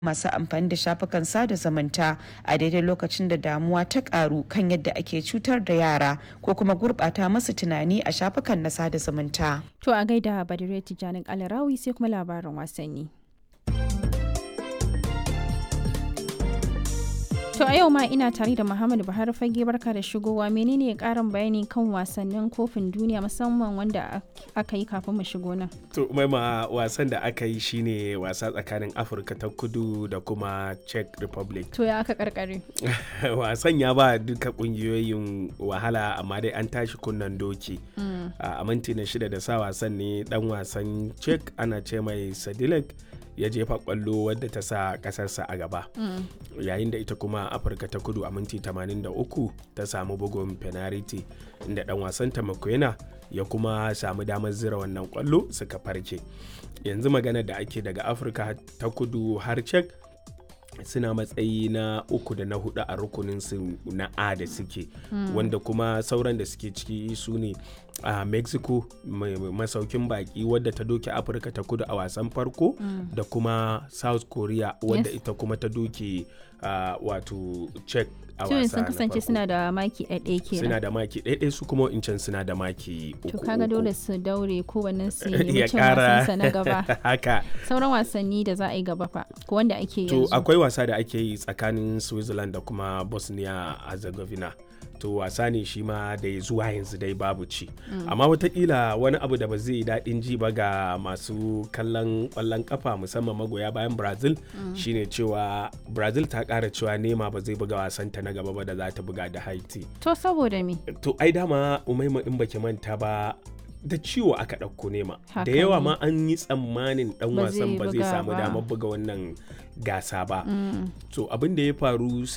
masu amfani da shafukan sada zumunta a daidai lokacin da damuwa ta karu kan yadda ake cutar da yara ko kuma gurbata masu tunani a shafukan na sada zumunta. To a gaida Badire Tijanin Alarawi sai kuma labarin wasanni. To a yau ma ina tare da Muhammadu Buhari fage barka da shigowa menene karin bayani kan wasannin kofin duniya musamman wanda aka yi kafin mu shigo nan. To maima wasan da aka yi shine wasa tsakanin Afirka ta kudu da kuma Czech Republic. To ya aka karkare. wasan ya ba duka kungiyoyin wahala amma dai an tashi kunnan doki. A minti na shida da sa wasan ne dan wasan Czech ana ce mai Sadilek. ya jefa kwallo wadda ta sa kasarsa a gaba yayin da ita kuma afirka ta kudu a minti 83 ta samu bugun penalty inda dan wasan ta makwena ya kuma samu damar zira wannan kwallo suka farke yanzu magana da ake daga afirka ta kudu har cek suna matsayi na uku da na hudu a rukunin su na a da suke wanda kuma sauran da suke ciki su ne a uh, mexico masaukin baki wadda ta doke afirka ta kudu a wasan farko mm. da kuma south korea wadda yes. ita kuma ta doke uh, wato czech a wasa sun kasance suna da maki ɗaiɗai kenan suna da maki ɗaiɗai su kuma incan suna da maki uku to kaga dole su daure kowanne su nemi cin wasansa na gaba haka sauran wasanni da za a yi gaba fa ko wanda ake to yanzu akwai wasa da ake yi tsakanin switzerland da kuma bosnia herzegovina to wasa ne shi ma da zuwa yanzu dai babu ci amma watakila wani abu da ba zai yi daɗin ji ba ga masu kallon ƙwallon kafa musamman magoya bayan brazil shine cewa brazil ta ƙara cewa nema ba zai buga wasanta na gaba ba da za ta buga da haiti to saboda me to ai dama umaima in baki manta ba da ciwo aka ɗauko nema Haka da yawa ne. ma an yi tsammanin ɗan Ba wasan zai ba zai buga samu ba. damar buga wannan gasa ba to abin da ya faru